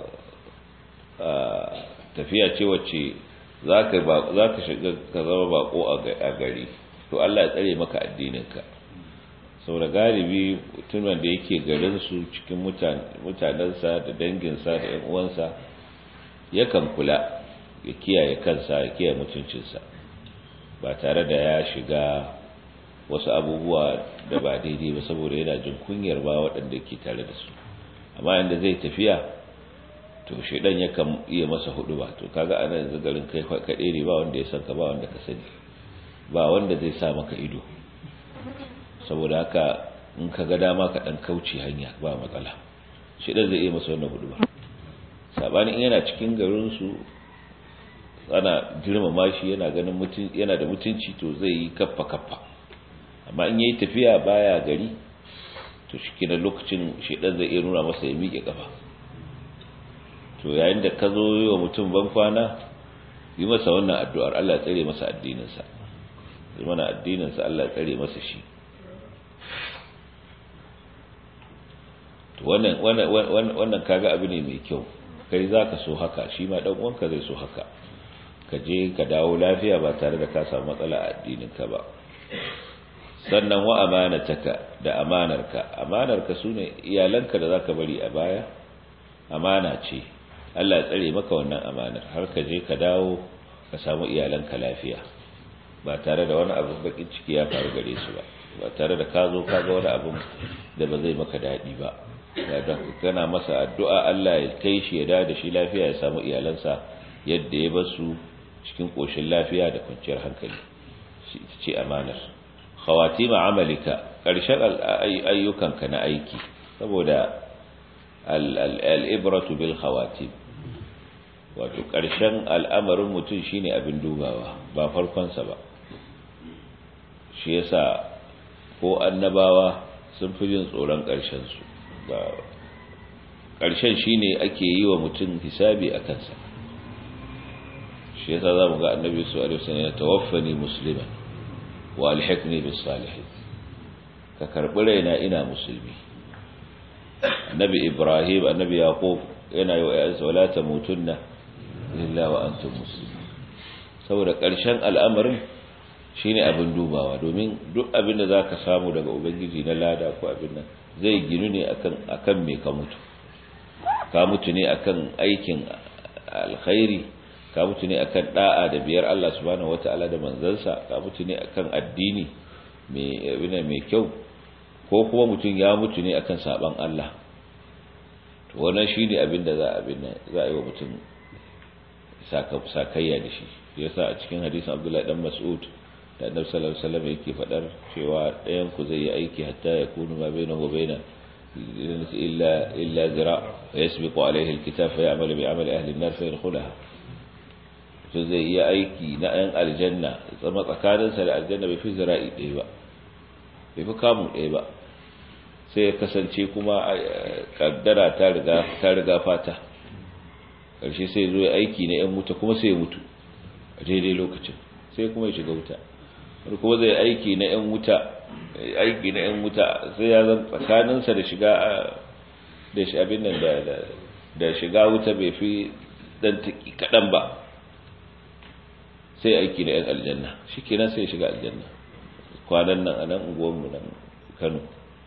tafiya ce wacce zaka zaka shiga ka zama bako a gari to Allah ya tsare maka addininka saboda galibi tunan da yake garin su cikin mutanensa da danginsa da ƴan uwansa yakan kula ya kiyaye kansa ya kiyaye mutuncinsa ba tare da ya shiga wasu abubuwa da ba daidai ba saboda yana jin kunyar ba waɗanda ke tare da su amma inda zai tafiya to shaidan yakan iya masa hudu ba to kaga ana yanzu garin kai kaɗai ne ba wanda ya san ka ba wanda ka sani ba wanda zai sa maka ido saboda haka in ka ga dama ka ɗan kauce hanya ba matsala shaidan zai iya masa wannan hudu ba sabanin in yana cikin garin su ana girmama shi yana ganin mutun yana da mutunci to zai yi kaffa kaffa amma in yayi tafiya baya gari to shi lokacin shedan zai iya nuna masa ya miƙe kafa to yayin da ka zo yi wa mutum ban kwana yi masa wannan addu'ar Allah ya tsare masa addininsa yi mana addininsa Allah ya tsare masa shi to wannan wannan wannan kaga abu ne mai kyau kai zaka so haka shi ma dan uwanka zai so haka ka je ka dawo lafiya ba tare da ka samu matsala a addininka ba sannan wa amanataka da amanarka amanarka sune iyalanka da zaka bari a baya amana ce Allah ya tsare maka wannan amanar har ka je ka dawo ka samu iyalanka lafiya ba tare da wani abu bakin ciki ya faru gare su ba ba tare da ka zo ka ga wani abu da ba zai maka daɗi ba da kana masa addu'a Allah ya kai shi ya dawo da shi lafiya ya samu iyalansa yadda ya basu cikin koshin lafiya da kwanciyar hankali shi ce amanar khawatima amalika ƙarshen ayyukanka na aiki saboda al'ibratu bil khawatim wato ƙarshen al'amarin mutum shine abin dubawa ba farkonsa ba shi yasa ko annabawa sun fi jin tsoron ƙarshensu ba ƙarshen shine ake yi wa mutum hisabi a kansa shi yasa za mu ga annabi su alaihi wasallam ya tawaffani musliman wa alhiqni bis salihin ka karbi raina ina musulmi annabi ibrahim annabi yaqub yana yi wa ayyuka wala tamutunna illa wa antum muslimun saboda ƙarshen al'amarin shine abin dubawa domin duk abin da zaka samu daga ubangiji na lada ko abin nan zai ginu ne akan akan me ka mutu ka mutu ne akan aikin alkhairi ka mutu ne akan da'a da biyar Allah subhanahu wataala da manzansa ka mutu ne akan addini mai abin mai kyau ko kuma mutum ya mutu ne akan saban Allah to wannan shine abin da za abin nan za a yi wa mutum sakayya da shi yasa a cikin hadisin Abdullah dan Mas'ud da Annabi sallallahu alaihi wasallam yake fadar cewa ɗayan ku zai yi aiki hatta ya kunu ma bainahu wa baina illa illa zira fa yasbiqu alaihi alkitab fa ya'malu bi amali ahli an-nar fa yadkhulaha to zai yi aiki na ayan aljanna tsama tsakaninsa da aljanna bai fi zira'i ɗaya ba bai fi kamun ɗaya ba sai ya kasance kuma kaddara ta riga ta riga fata ƙarshe sai zo ya aiki na ‘yan wuta kuma sai ya mutu a daidai lokacin sai kuma ya shiga wuta wani kuma zai aiki na yan wuta aiki na yan wuta sai ya zan tsakaninsa da shiga da shi abin nan da da shiga wuta bai fi dan taki kadan ba sai aiki da yan aljanna shikenan sai ya shiga aljanna kwanan nan a nan unguwanmu nan Kano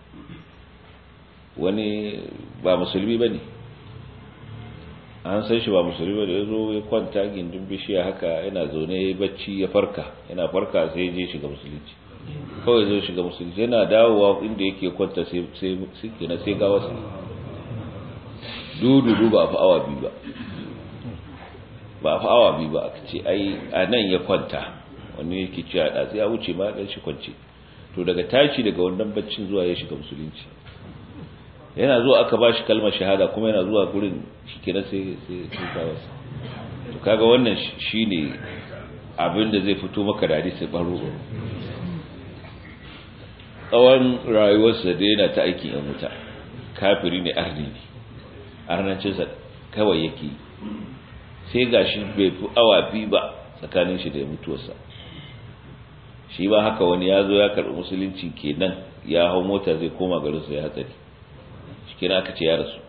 wani ba musulmi ba ne an san shi ba musulmi ba da ya zo ya kwanta gindin bishiya haka yana zaune ya bacci ya farka yana farka sai ya je shiga musulunci kawai zo shiga musulunci yana dawowa inda yake kwanta sai na sai gawa su dudu ba a fi awa biyu ba ba a fi awa biyu ba aka ce ai a nan ya kwanta wani yake cewa ɗatsi ya wuce ma ɗan shi kwance to daga tashi daga wannan baccin zuwa ya shiga musulunci yana zuwa aka ba shi kalmar shahada kuma yana zuwa gurin shi kenan sai sai kawarsa to kaga wannan shine abin da zai fito maka da hadisi baro tsawon rayuwarsa da yana ta aikin yan wuta kafiri ne arni ne arnancinsa kawai yake sai gashi bai fi awa biyu ba tsakanin shi da mutuwarsa shi ba haka wani ya zo ya karɓi musulunci kenan ya hau mota zai koma garinsa ya hatsari shi kenan aka ce ya rasu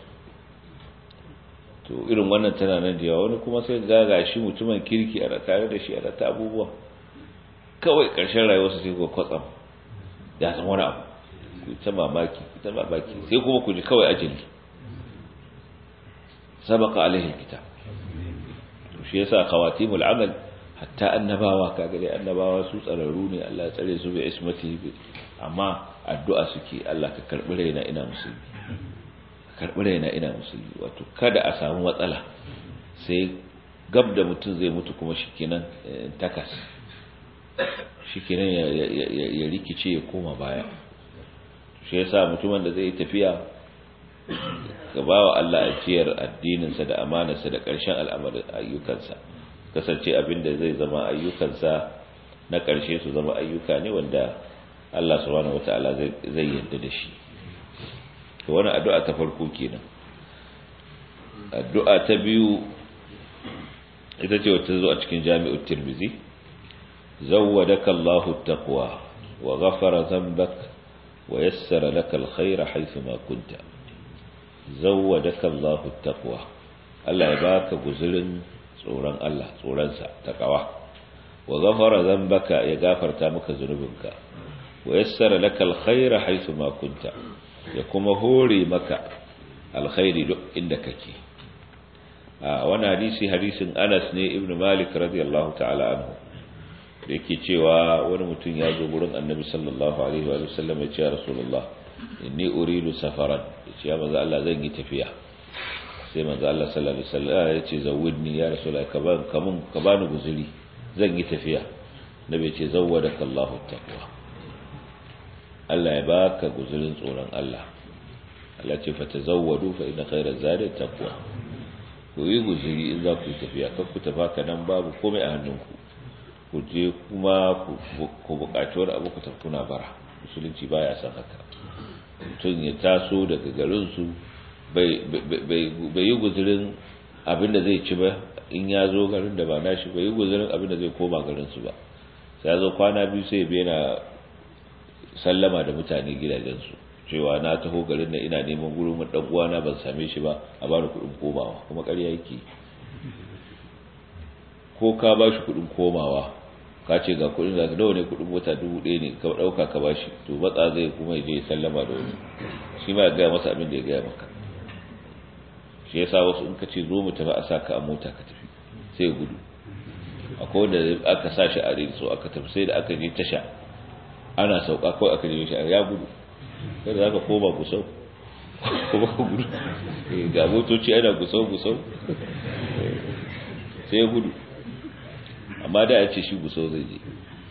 to irin wannan tana nan da yawa wani kuma sai gaga shi mutumin kirki a tare da shi a ta abubuwa kawai ƙarshen rayuwarsa sai ku kwatsam ya san wani abu ku ta mamaki ku ta mamaki sai kuma ku ji kawai ajali sabaka alaihi kitab to shi yasa khawatimul amal hatta annabawa kaga dai annabawa su tsararru ne Allah ya tsare su bi ismati amma addu'a suke Allah ka karbi raina ina musulmi karbi raina ina musulmi wato kada a samu matsala sai gab da mutum zai mutu kuma shikenan takas shikenan ya rikice ya koma baya shi yasa mutumin da zai tafiya ga bawa Allah ajiyar addininsa da amanarsa da ƙarshen al'amarin ayyukansa kasance abin da zai zama ayyukansa na ƙarshe su zama ayyuka ne wanda Allah subhanahu wata'ala zai yarda da shi to wannan addu'a ta farko kenan addu'a ta biyu ita ce wacce zo a cikin Jami'ut Tirmidhi zawwadaka Allahu taqwa wa ghafara dhanbak wa yassara laka alkhayra haythu ma kunta zawwadaka Allahu taqwa Allah ya baka guzurin tsoron Allah tsoronsa taqwa wa ghafara dhanbaka ya gafarta maka zunubinka wa yassara laka alkhayra haythu ma kunta ya kuma hore maka alkhairi duk inda kake a wani hadisi hadisin Anas ne Ibn Malik radiyallahu ta'ala anhu da yake cewa wani mutum ya zo gurin Annabi sallallahu alaihi wa sallam ya ce Rasulullah inni uridu safaran ya ce ya manzo Allah zan yi tafiya sai manzo Allah sallallahu alaihi wasallam ya ce zawidni ya Rasulullah ka ban kamun ka bani guzuri zan yi tafiya nabi ya ce zawwadaka Allahu taqwa Allah ya baka guzurin tsoron Allah Allah ce fa tazawwadu fa inna khayra zadi taqwa ku yi guzuri in za ku yi tafiya kan ku tafa ka nan babu komai a hannunku ku je kuma ku buƙaci wani abu ku tafi kuna bara musulunci baya san haka mutum ya taso daga garinsu bai yi guzurin abin da zai ci ba in ya zo garin da ba nashi bai yi guzurin abin da zai koma garinsu ba sai ya zo kwana biyu sai bai na sallama da mutane gidajensu cewa na taho garin na ina neman gurin dan uwana ban same shi ba a bani kuɗin komawa kuma ƙarya yake ko ka ba shi kuɗin komawa ka ce ga kuɗin da nawa ne kuɗin mota dubu ɗaya ne ka ɗauka ka bashi to matsa zai kuma ya je sallama da wani shi ma ya gaya masa abin da ya gaya maka shi yasa wasu in ka ce zo mu tafi a saka a mota ka tafi sai ya gudu akwai wanda aka sa shi a rinso aka tafi sai da aka je tasha ana sauka kawai aka je shi ya gudu kada za ka koma gusau kuma ka gudu ga motoci ana gusau gusau sai ya gudu amma da ya ce shi gusau zai je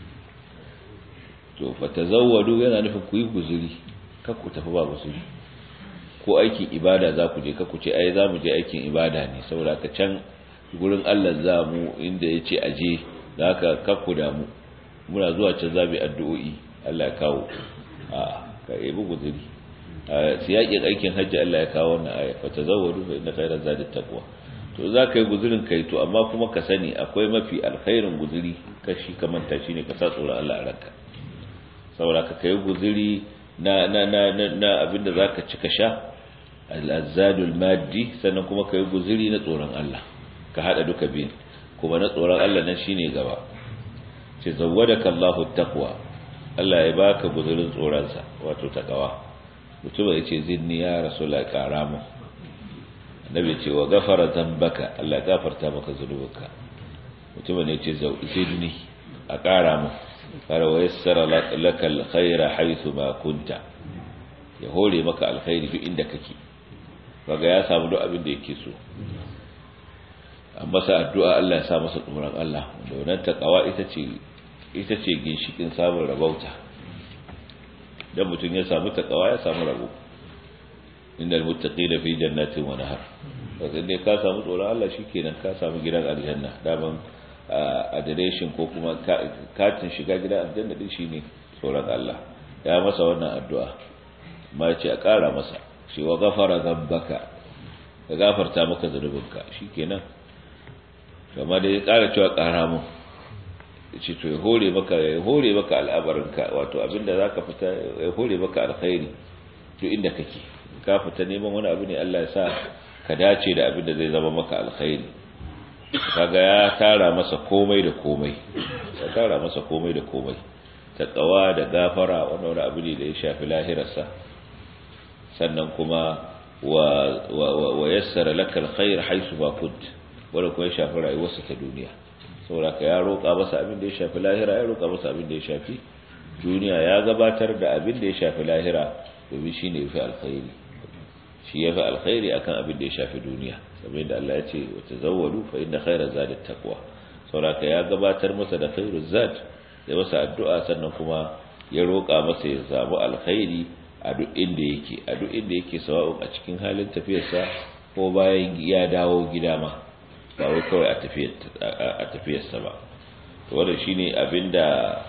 to fata zawadu yana nufin ku yi guzuri kan ku tafi ba guzuri ko aikin ibada za ku je ku ce ai za mu je aikin ibada ne saboda ka can gurin Allah za mu inda ya ce aje da haka kakku damu muna zuwa can za mu yi addu'o'i Allah ya kawo a ka yabi guzuri a siyaƙin aikin hajji Allah ya kawo wannan aya fa tazawwadu fa inna khayra zadi taqwa to to za ka yi guzurin kai to amma kuma ka sani akwai mafi alkhairin guzuri kashi ka manta shi ne ka sa tsoron Allah a ranka saboda ka kai guzuri na na na na, na abinda zaka ci ka sha al-azadul maddi sannan kuma kai guzuri na tsoron Allah ka hada duka biyun kuma na tsoron Allah nan shine gaba ce zawwadaka Allahu taqwa Allah ya baka guzurin tsoron sa wato takawa mutum ya ce zinni ya rasulullahi karamu annabi ce wa gafara zambaka Allah ya gafarta maka zunubanka mutum ne ce zidni a kara mu fara wa yassara laka alkhaira haythu ma kunta ya hore maka alkhairi duk inda kake kaga ya samu duk abin da yake so an masa addu'a Allah ya sa masa tsoron Allah da wannan takawa ita ce ita ce ginshikin samun rabauta dan mutum ya samu takawa ya samu rabo innal muttaqina fi jannatin wa nahar wato dai ka samu tsoron Allah shikenan ka samu gidan aljanna daman adireshin ko kuma katin shiga gidan aljanna din shine tsoron Allah ya masa wannan addu'a ma ce a ƙara masa shi wa gafara zambaka ka gafarta maka zunubinka shikenan kama da ya ƙara cewa ƙara mu ce to ya hore maka ya hore maka al'abarinka wato abinda zaka fita ya hore maka alkhairi to inda kake ka fita neman wani abu ne Allah ya sa ka dace da abin da zai zama maka alkhairi kaga ya tara masa komai da komai ya tara masa komai da komai taqwa da gafara wannan wani abu ne da ya shafi lahirarsa sannan kuma wa wa yassara laka alkhair haythu ma kunt wanda kuma ya shafi rayuwarsa ta duniya saboda ka ya roƙa masa abin da ya shafi lahira ya roƙa masa abin da ya shafi duniya ya gabatar da abin da ya shafi lahira domin shine yafi alkhairi shi ya fi alkhairi akan abin da ya shafi duniya saboda da Allah ya ce wa tazawwadu fa inna khayra zadi taqwa saboda ya gabatar masa da khairu zad ya masa addu'a sannan kuma ya roƙa masa ya samu alkhairi a duk inda yake a duk inda yake sawa'un a cikin halin tafiyarsa ko bayan ya dawo gida ma ba wai kawai a tafiyar a tafiyarsa ba to wannan shine abinda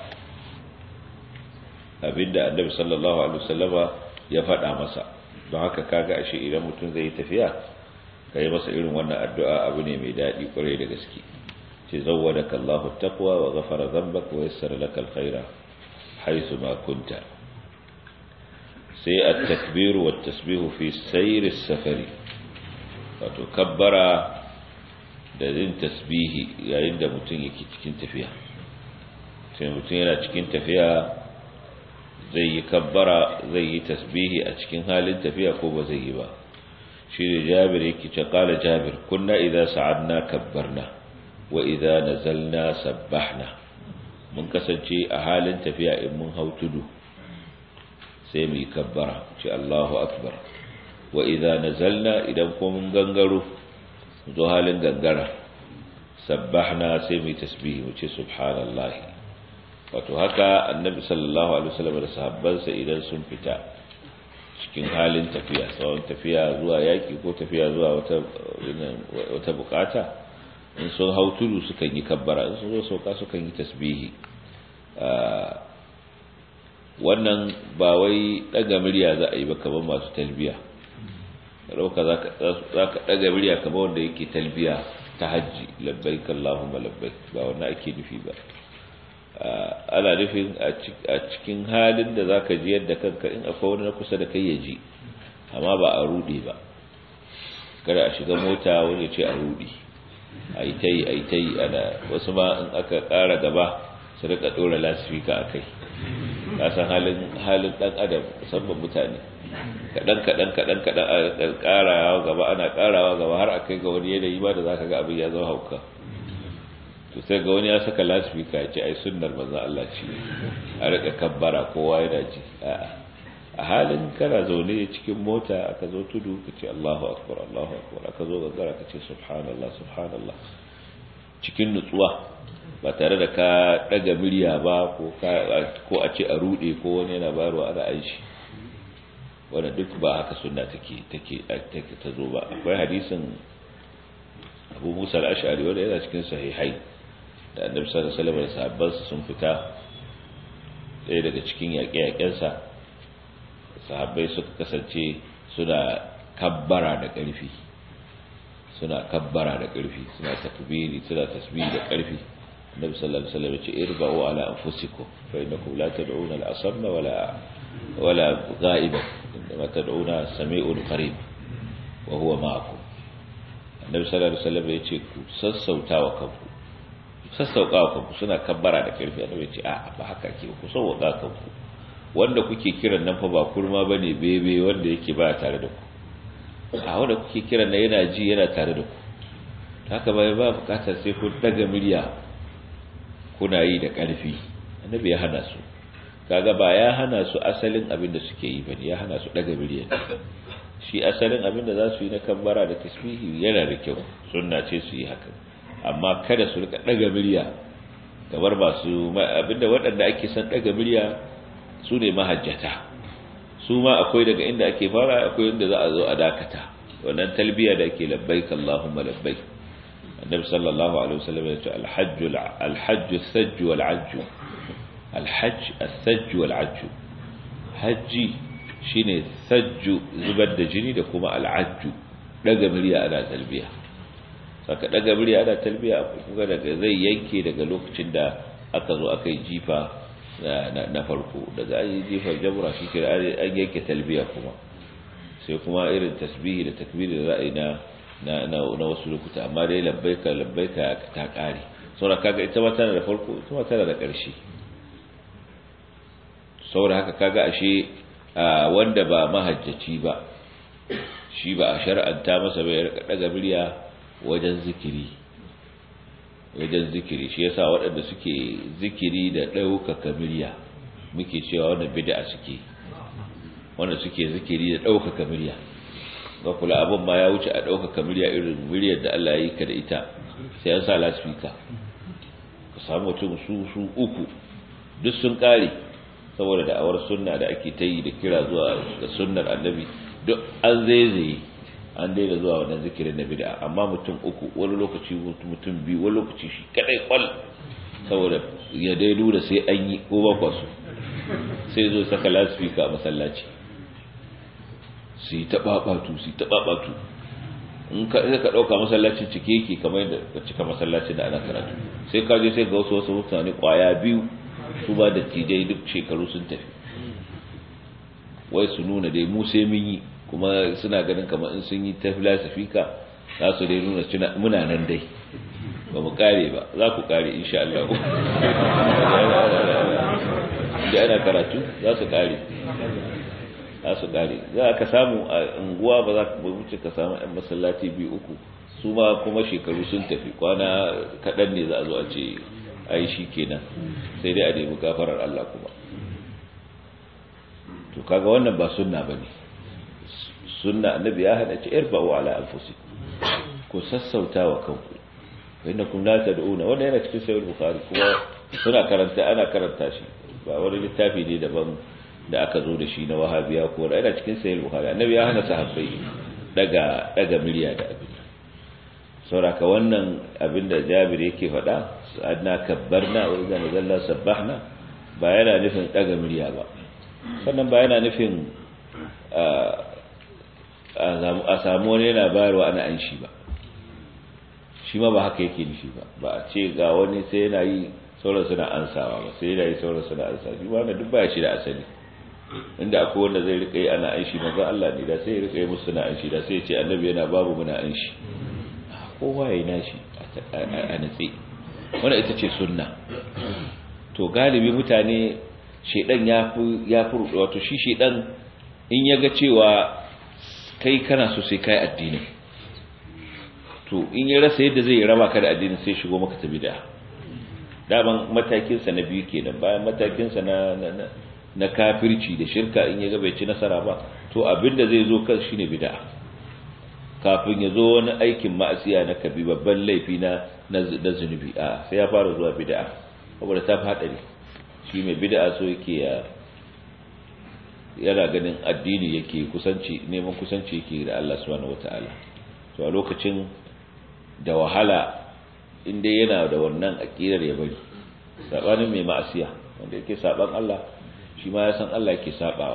abinda Annabi sallallahu alaihi wasallama ya faɗa masa don haka kaga ashe idan mutum zai yi tafiya kai masa irin wannan addu'a abu ne mai daɗi kwarai da gaske ce zawwadaka Allahu taqwa wa ghafara dhanbaka wa yassara laka alkhaira haythu ma kunta sai at-takbir wa at-tasbih fi sayr as-safari wato kabbara da yin tasbihi yayin da mutum yake cikin tafiya sai mutum yana cikin tafiya zai yi kabbara zai yi tasbihi a cikin halin tafiya ko ba zai yi ba shi ne jabir yake ce kala jabir kunna idan sa'adna kabbarna wa idan nazalna sabbahna mun kasance a halin tafiya in mun hau tudu sai mu yi kabbara ce Allahu akbar wa idan nazalna idan ko mun gangaro zo halin gangara sabbahna sai mu yi tasbihi mu ce subhanallahi wato haka annabi sallallahu alaihi wasallam da sahabbansa idan sun fita cikin halin tafiya tsawon tafiya zuwa yaki ko tafiya zuwa wata wata bukata in sun hau tudu sukan yi kabbara in sun zo sauka sukan yi tasbihi wannan ba wai daga murya za a yi ba kamar masu talbiya ɗauka za ka ɗaga murya kamar wanda yake talbiya ta hajji labbaik Allahumma labbaik ba wannan ake nufi ba ana nufin a cikin halin da za ka ji yadda kanka in akwai wani na kusa da kai ya ji amma ba a rude ba kada a shiga mota wani ce a rude a yi ta yi a yi ta yi ana wasu ma in aka ƙara gaba su rika ɗora lasifika a kai kasan halin halin ɗan adam musamman mutane kaɗan kaɗan kaɗan kaɗan a ƙarawa gaba ana ƙarawa gaba har a kai ga wani yanayi ba da za ka ga abin ya zama hauka to sai ga wani ya saka lasifika ya ce ai sunnar manzo Allah ce a rika kabbara kowa yana ji a halin kana zaune cikin mota aka zo tudu ka ce Allahu akbar Allahu akbar aka zo gangara ka ce subhanallah subhanallah cikin nutsuwa ba tare da ka daga murya ba ko ko a ce a rude ko wani yana bayarwa ana aishi wanda duk ba haka sunna take take take ta zo ba akwai hadisin Abu Musa al-Ash'ari wanda yana cikin sahihai da Annabi sallallahu alaihi wasallam da sahabbansa sun fita ɗaya daga cikin yaƙe-yaƙensa sahabbai suka kasance suna kabbara da ƙarfi suna kabbara da ƙarfi suna takbiri suna tasbih da ƙarfi annabi sallallahu alaihi wasallam ya ce irba'u ala anfusikum fa innakum la tad'una al-asamma wala wala ghaiban inma tad'una sami'un qarib wa huwa ma'akum annabi sallallahu alaihi wasallam ya ce ku sassautawa kanku sassauƙawa kanku suna kabbara da ƙarfi annabi ya ce a ba haka ke ku sauƙa kanku wanda kuke kiran nan fa ba kurma bane bebe wanda yake ba tare da ku a wanda kuke kiran nan yana ji yana tare da ku haka bai ba bukatar sai ku daga murya kuna yi da ƙarfi annabi ya hana su kaga ba ya hana su asalin abin da suke yi bane ya hana su daga murya shi asalin abin da za su yi na kabbara da tasbihi yana da kyau sunna ce su yi haka amma kada su rika daga murya kamar ba su abinda waɗanda ake son daga murya su ne mahajjata su ma akwai daga inda ake fara akwai inda za a zo a dakata wannan talbiya da ake labbaik Allahumma labbaik annabi sallallahu alaihi wasallam ya ce al-hajj al-hajj as-sajj wal-ajj al-hajj as-sajj wal-ajj haji shine sajju zubar da jini da kuma al-ajj daga murya ana talbiya saka daga murya ana talbiya kuga daga zai yanke daga lokacin da aka zo aka yi jifa na farko daga an yi jifar jamura shi kira an yanke talbiya kuma sai kuma irin tasbihi da takbiri da za a yi na na wasu lokuta amma dai labbaika labbaika ta kare saboda kaga ita ma tana da farko ita ma tana da ƙarshe saboda haka kaga ashe wanda ba mahajjaci ba shi ba a shar'anta masa bai rika daga murya wajen zikiri wajen zikiri shi yasa waɗanda suke zikiri da ɗaukaka murya muke cewa wannan bid'a suke wanda suke zikiri da ɗaukaka murya ga kula abin ma ya wuce a ɗaukaka murya irin muryar da Allah ya yi ka da ita sai an sa lasfika ka samu mutum su su uku duk sun ƙare saboda da'awar sunna da ake ta yi da kira zuwa ga sunnar annabi duk an zaizaye an daina zuwa wannan zikirin na bid'a amma mutum uku wani lokaci mutum biyu wani lokaci shi kadai kwal saboda ya dai lura sai an yi ko ba kwasu sai zo saka lasfika a masallaci su yi taɓaɓatu su yi taɓaɓatu in ka ka ɗauka masallacin cike yake kamar yadda ka cika masallacin da ana karatu sai ka je sai ga wasu wasu mutane kwaya biyu su ba da tijai duk shekaru sun tafi wai su nuna dai mu sai mun yi kuma suna ganin kamar in sun yi ta filasifika za su dai nuna muna nan dai ba mu kare ba za ku kare insha Allah da ana karatu za su kare za su kare za ka samu a unguwa ba za ka wuce ka samu yan masallaci biyu uku su ma kuma shekaru sun tafi kwana kaɗan ne za a zo a ce ai shi kenan sai dai a nemi gafarar Allah kuma to kaga wannan ba sunna bane sunna annabi ya hada ce irba'u ala anfusikum ku sassauta wa kanku innakum la tad'una wannan yana cikin sahih bukhari kuma suna karanta ana karanta shi ba wani littafi ne daban da aka zo da shi na wahabiya ko da yana cikin sahih bukhari annabi ya hana sahabbai daga daga miliya da abin sauraka wannan abin da Jabir yake faɗa adna kabbarna wa idza nazalna sabbahna ba yana nufin daga miliya ba sannan ba yana nufin a samu wani yana bayarwa ana an shi ba shi ma ba haka yake nufi ba ba a ce ga wani sai yana yi sauran suna ansawa ba sai yana yi sauran suna ansawa shi wanda duk baya shi da asali inda akwai wanda zai rika yi ana an shi manzon Allah ne da sai ya rika yi musu suna an shi da sai ya ce annabi yana babu muna an shi kowa ya yi nashi a natsi wanda ita ce sunna to galibi mutane shedan ya fi ya fi wato shi shedan in ya ga cewa kai kana so sai kai addini to in ya rasa yadda zai raba ka da addini sai shigo maka ta bid'a daman matakin sa na biyu kenan bayan matakin sa na na kafirci da shirka in ya ga bai ci nasara ba to abinda zai zo kan shine bid'a kafin ya zo wani aikin ma'asiya na kabi babban laifi na na zunubi a sai ya fara zuwa bid'a saboda ta hadari shi mai bid'a so yake ya yana ganin addini yake kusanci neman kusanci yake da Allah subhanahu wataala to a lokacin da wahala inda yana da wannan aqidar ya bari sabanin mai ma'asiya wanda yake saban Allah shi ma ya san Allah yake sabawa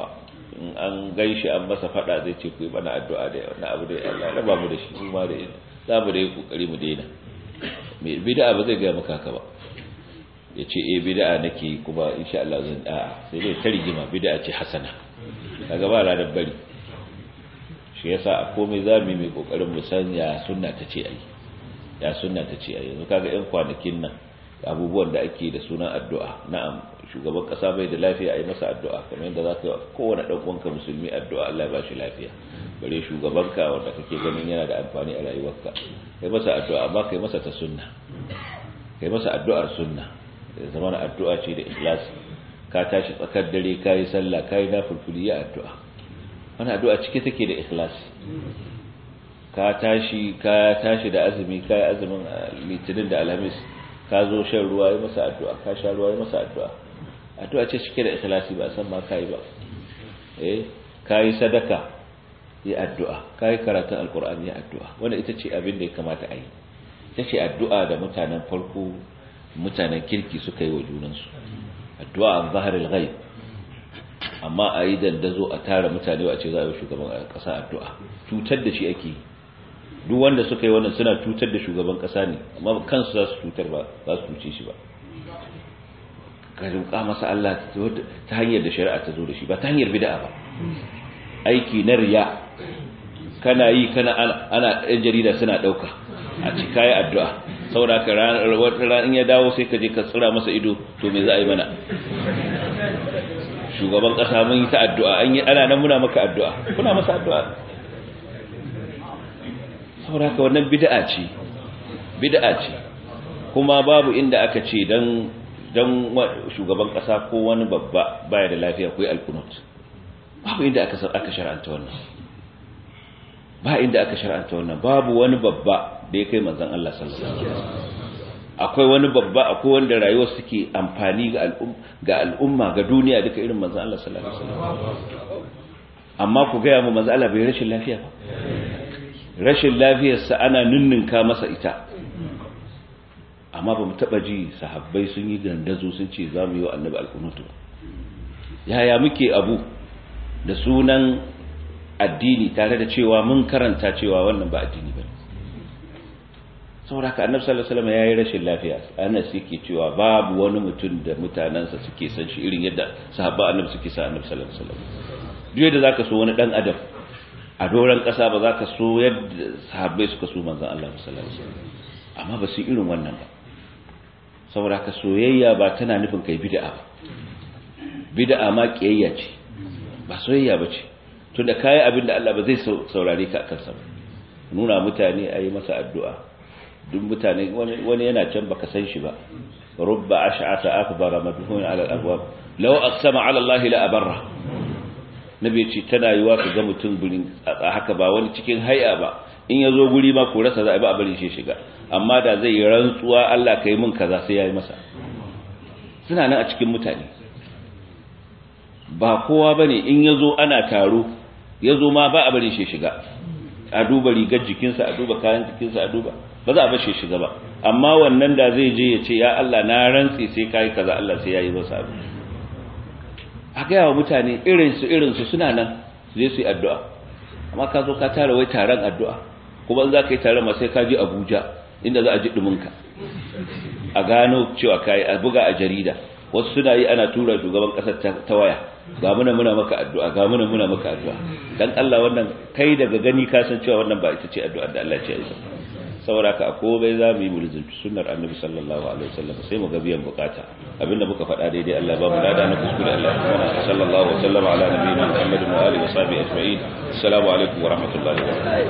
in an gaishe an masa fada zai ce ku yi mana addu'a da wannan abu da Allah ya raba mu da shi kuma da za mu da yi kokari mu daina mai bid'a ba zai ga maka haka ba ya ce eh bid'a nake kuma insha Allah zan a'a sai dai ta rigima bid'a ce hasana kaga ba ranar bari shi yasa a komai zamu mai kokarin mu san ya sunna ta ce ai ya sunna ta ce ai yanzu kaga yan kwanakin nan abubuwan da ake da sunan addu'a na'am shugaban kasa bai da lafiya ai masa addu'a kamar yadda zaka yi kowane dan uwanka musulmi addu'a Allah ya ba shi lafiya bare shugabanka wanda kake ganin yana da amfani a rayuwarka kai masa addu'a amma kai masa ta sunna kai masa addu'ar sunna zama na addu'a ce da ikhlasi ka tashi tsakar dare ka yi sallah ka yi nafulfuli ya addu'a wani addu'a cike take da ikhlasi ka tashi ka tashi da azumi ka yi azumin litinin da alhamis ka zo shan ruwa yi masa addu'a ka sha ruwa yi masa addu'a addu'a ce cike da ikhlasi ba san ma ka yi ba eh ka yi sadaka yi addu'a ka yi karatun alkur'ani ya addu'a wanda ita ce abin da ya kamata a yi ita ce addu'a da mutanen farko mutanen kirki suka yi wa junansu addu'a an zaharil ghaib amma a yi dandazo a tara mutane a ce za a yi shugaban ƙasa addu'a cutar da shi ake duk wanda suka yi wannan suna cutar da shugaban ƙasa ne amma kansu za su cutar ba za su cuce shi ba ka rinka masa Allah ta hanyar da shari'a ta zo da shi ba ta hanyar bid'a ba aiki na riya kana yi kana ana ɗan jarida suna ɗauka a cika yi addu'a saboda ka ranar in ya dawo sai ka je ka tsira masa ido to me za a yi mana shugaban ƙasa mun yi ta addu'a an yi ana nan muna maka addu'a kuna masa addu'a saboda ka wannan bid'a ce bid'a ce kuma babu inda aka ce dan dan shugaban ƙasa ko wani babba baya da lafiya ko yi alkunut babu inda aka aka shar'anta wannan ba inda aka shar'anta wannan babu wani babba da ya kai manzon Allah sallallahu alaihi wasallam akwai wani babba akwai wanda rayuwar suke amfani ga al'umma ga al'umma ga duniya duka irin manzon Allah sallallahu alaihi wasallam amma ku ga mu manzon Allah bai rashin lafiya ba rashin lafiyar sa ana ninninka masa ita amma ba mu taba ji sahabbai sun yi gandazo sun ce za mu yi wa annabi alkunutu yaya muke abu da sunan addini tare da cewa mun karanta cewa wannan ba addini ba saboda haka annabi sallallahu alaihi wasallam yayi rashin lafiya Anas yake cewa babu wani mutum da mutanansa suke san shi irin yadda sahabba annabi suke sa annabi sallallahu alaihi wasallam duk yadda zaka so wani dan adam a doran kasa ba zaka so yadda sahabbai suka so manzon Allah sallallahu alaihi wasallam amma ba su irin wannan ba saboda haka soyayya ba tana nufin kai bid'a ba bid'a ma kiyayya ce ba soyayya ba ce tunda kayi abin da Allah ba zai saurare ka akan sa nuna mutane a yi masa addu'a duk mutane wani yana can baka san shi ba rubba ash'ata akbara madhun ala al-abwab law aqsama ala Allah la abarra nabi ce tana yiwa ka ga mutum gurin haka ba wani cikin hay'a ba in yazo guri ma ko rasa za a ba bari shi shiga amma da zai yi rantsuwa Allah kai mun kaza sai yayi masa suna nan a cikin mutane ba kowa bane in yazo ana taro yazo ma ba a bari shi shiga a duba rigar jikinsa a duba kayan jikinsa a duba ba za a bar shi shiga ba amma wannan da zai je ya ce ya Allah na rantsi sai kai kaza Allah sai yayi masa abu a ga wa mutane irin su irin su suna nan su je su yi addu'a amma ka zo ka tara wai taron addu'a kuma in za ka yi taron ma sai ka je Abuja inda za a ji duminka a gano cewa kai a buga a jarida wasu suna yi ana tura shugaban kasar ta waya ga muna muna maka addu'a ga muna muna maka addu'a dan Allah wannan kai daga gani ka san cewa wannan ba ita ce addu'ar da Allah ya ce yi saboda ka ko bai za mu yi mulzunci sunnar annabi sallallahu alaihi wasallam sai mu ga biyan bukata abinda muka faɗa daidai Allah ba mu lada na kuskure Allah ya mana sallallahu alaihi wasallam ala nabiyina Muhammad wa alihi wa sahbihi ajma'in assalamu alaikum wa rahmatullahi wa barakatuh